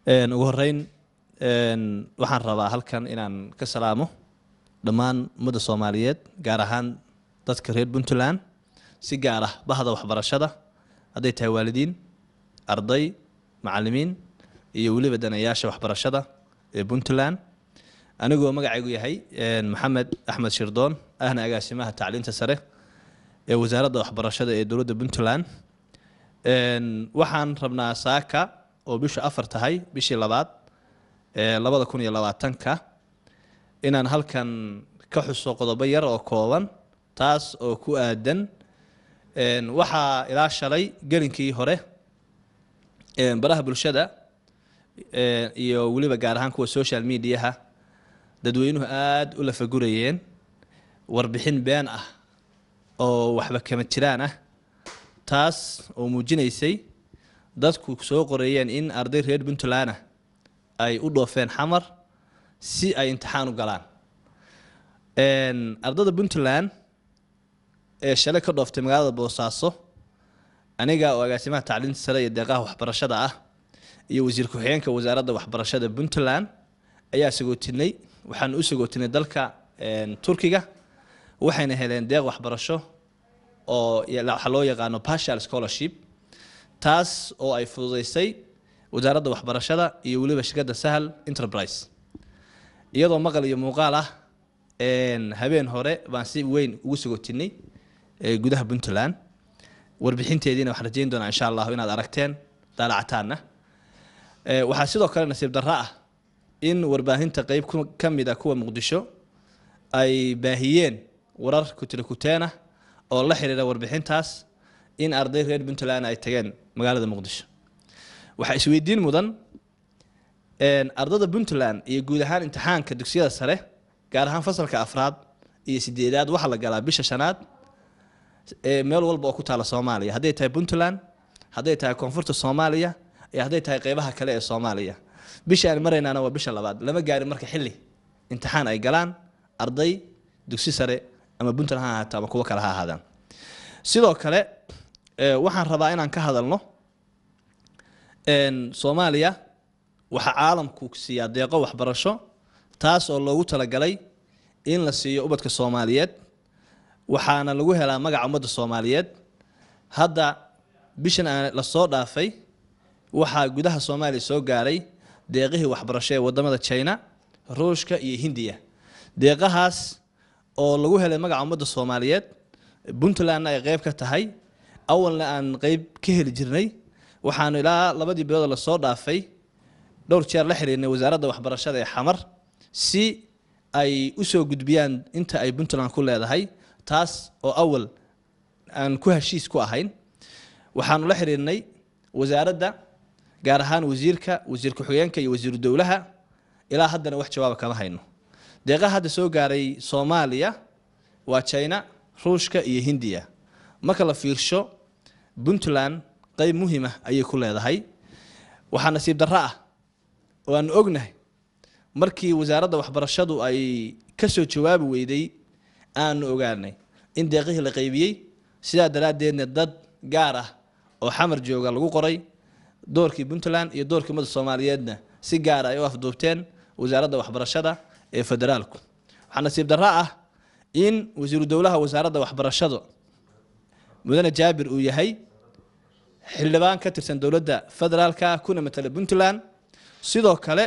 ugu horeyn waxaan rabaa halkan inaan ka salaamo dhammaan ummadda soomaaliyeed gaar ahaan dadka reer puntland si gaar ah bahda waxbarashada hadday tahay waalidiin arday macalimiin iyo weliba danayaasha waxbarashada ee puntland anigoo magacaygu yahay maxamed axmed shirdoon ahna agaasimaha tacliinta sare ee wasaaradda waxbarashada ee dowladda puntland waxaan rabnaa saaka oo bishu afar tahay bishii labaad ee labada kun iyo labaatanka inaan halkan ka xuso qodobo yar oo kooban taas oo ku aadan waxaa ilaa shalay gelinkii hore baraha bulshada iyo weliba gaar ahaan kuwa social mediaha dadweynuhu aada u lafagurayeen warbixin been ah oo waxba kama jiraan ah taas oo muujinaysay dadku soo qoreeyeen in arday reer puntland ah ay u dhoofeen xamar si ay imtixaan u galaan ardada puntland ee shalay ka dhooftay magaalada boosaaso aniga oo agaasimaha tacliinta sare iyo deeqaha waxbarashada ah iyo wasiir ku-xigeenka wasaaradda waxbarashada puntland ayaa sagootinay waxaan u sagootinay dalka turkiga waxayna heleen deeq waxbarasho oo waxaa loo yaqaano partial scholarship taas oo ay fududeysay wasaaradda waxbarashada iyo weliba shirkadda sahal enterprise iyadoo maqal iyo muuqaal ah habeen hore baan si weyn ugu sagootinay gudaha puntland warbixinteediina waxaan rajeyn doonaa insha allahu inaad aragteen daalacataanna waxaa sidoo kale nasiib darro ah in warbaahinta qeyb ka mid a kuwa muqdisho ay baahiyeen warar kutira kuteena oo la xiriira warbixintaas in arday reer puntland ay tageen magaalada muqdisho waxaa isweydiin mudan ardada puntland iyo guud ahaan imtixaanka dugsiyada sare gaar ahaan fasalka afraad iyo sideedaad waxaa la galaa bisha shanaad meel walba oo ku taala soomaaliya hadday tahay puntland hadday tahay koonfurta soomaaliya iyo hadday tahay qeybaha kale ee soomaaliya bisha aan maraynaana waa bisha labaad lama gaarin marka xilli imtixaan ay galaan arday dugsi sare ama puntland ha ahaato ama kuwo kale ha ahaadaan sidoo kale waxaan rabaa inaan ka hadalno soomaaliya waxaa caalamku siiyaa deeqo waxbarasho taas oo loogu talagalay in la siiyo ubadka soomaaliyeed waxaana lagu helaa magaca ummadda soomaaliyeed hadda bishan aan lasoo dhaafay waxaa gudaha soomaaliya soo gaaray deeqihii waxbarasho ee wadamada china ruushka iyo hindiya deeqahaas oo lagu helay magaca ummadda soomaaliyeed puntlandna ay qeyb ka tahay awalna aan qeyb ka heli jirnay waxaanu ilaa labadii bilood lasoo dhaafay dhowr jeer la xiriirnay wasaaradda waxbarashada ee xamar si ay usoo gudbiyaan inta ay puntland ku leedahay taas oo awal aan ku heshiis ku ahayn waxaanu la xiriirnay wasaaradda gaar ahaan wasiirka wasiir ku-xigeenka iyo wasiiru dowlaha ilaa haddana wax jawaaba kama hayno deeqaha hadda soo gaaray soomaaliya waa china ruushka iyo hindiya marka la fiirsho puntland qeyb muhiim ah ayay ku leedahay waxaa nasiib darro ah oo aanu ognahay markii wasaaradda waxbarashadu ay ka soo jawaabi weyday aanu ogaanay in deeqihii la qeybiyey sidaa daraaddeedna dad gaar ah oo xamar jooga lagu qoray doorkii puntland iyo doorkii ummadda soomaaliyeedna si gaara ay u afduubteen wasaaradda waxbarashada ee federaalku waxaa nasiib darro ah in wasiiru dowlaha wasaaradda waxbarashadu mudane jaabir uu yahay xildhibaan ka tirsan dowladda federaalka kuna matala puntland sidoo kale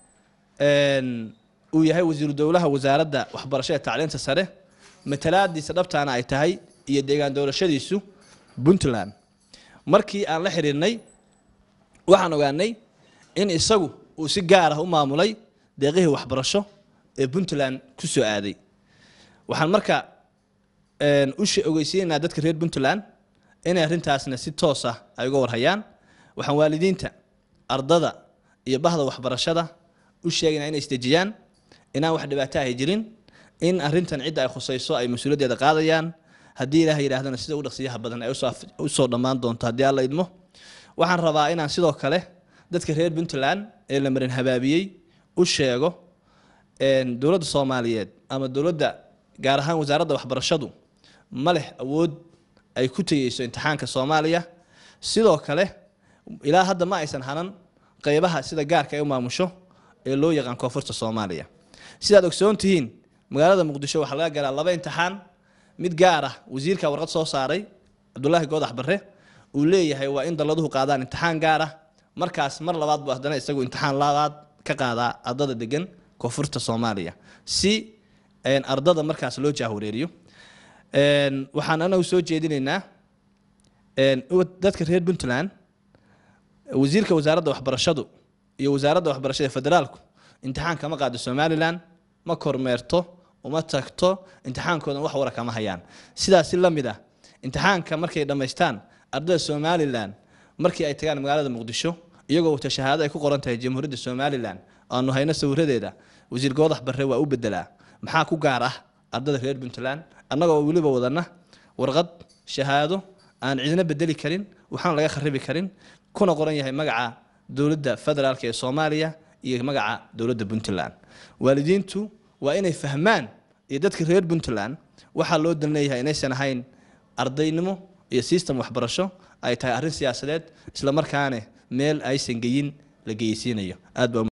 uu yahay wasiiru dowlaha wasaaradda waxbarashada ee tacliinta sare matalaadiisa dhabtaana ay tahay iyo deegaan doorashadiisu puntland markii aan la xiriirnay waxaan ogaanay in isagu uu si gaar ah u maamulay deeqihii waxbarasho ee puntland ku soo aaday waxaan marka u ogeysiinaynaa dadka reer puntland inay arrintaasna si toos ah ay uga warhayaan waxaan waalidiinta ardada iyo bahda waxbarashada u sheegaynaa inay isdejiyaan inaan wax dhibaato ahay jirin in arintan cidda ay khusayso ay mas-uuliyaddeeda qaadayaan haddii ilaah yidhahdana sida u dhaqsiyaha badan ay usoo dhammaan doonto haddii alla idmo waxaan rabaa inaan sidoo kale dadka reer puntland ee la marin habaabiyey u sheego dowladda soomaaliyeed ama dowladda gaar ahaan wasaaradda waxbarashadu ma leh awood ay ku tegeyso imtixaanka soomaaliya sidoo kale ilaa hadda ma aysan hanan qeybaha sida gaarka ay u maamusho ee loo yaqaan koonfurta soomaaliya sidaad ogsoon tihiin magaalada muqdisho waxaa laga galaa laba imtixaan mid gaar ah wasiirka warqad soo saaray cabdulaahi goodax barre uu leeyahay waa in dalladuhu qaadaan imtixaan gaar ah markaas mar labaad buu haddana isagu imtixaan labaad ka qaadaa ardada degan koonfurta soomaaliya si ardada markaas loo jaahwareeriyo waxaan anagu soo jeedinaynaa dadka reer puntland wasiirka wasaaradda waxbarashadu iyo wasaaradda waxbarashada federaalku imtixaan kama qaado somalilan ma kormeerto uma tagto imtixaankoodan wax wara kama hayaan sidaasi la mid ah imtixaanka markay dhammaystaan ardada somalilan markii ay tagaan magaalada muqdisho iyagoo wata shahaado ay ku qoran tahay jamhuuriyadda somalilan aanu hayno sawiradeeda wasiir goodax barre waa u bedelaa maxaa ku gaar ah ardada reer puntland annagoo weliba wadana warqad shahaado aan cidina bedeli karin waxaan laga kharibi karin kuna qoran yahay magaca dowladda federaalk ee soomaaliya iyo magaca dowladda puntland waalidiintu waa inay fahmaan iyo dadka reer puntland waxaa loo dan leeyahay inaysan ahayn ardaynimo iyo system waxbarasho ay tahay arrin siyaasadeed islamarkaane meel aysan geyin la geysiinayo aad baa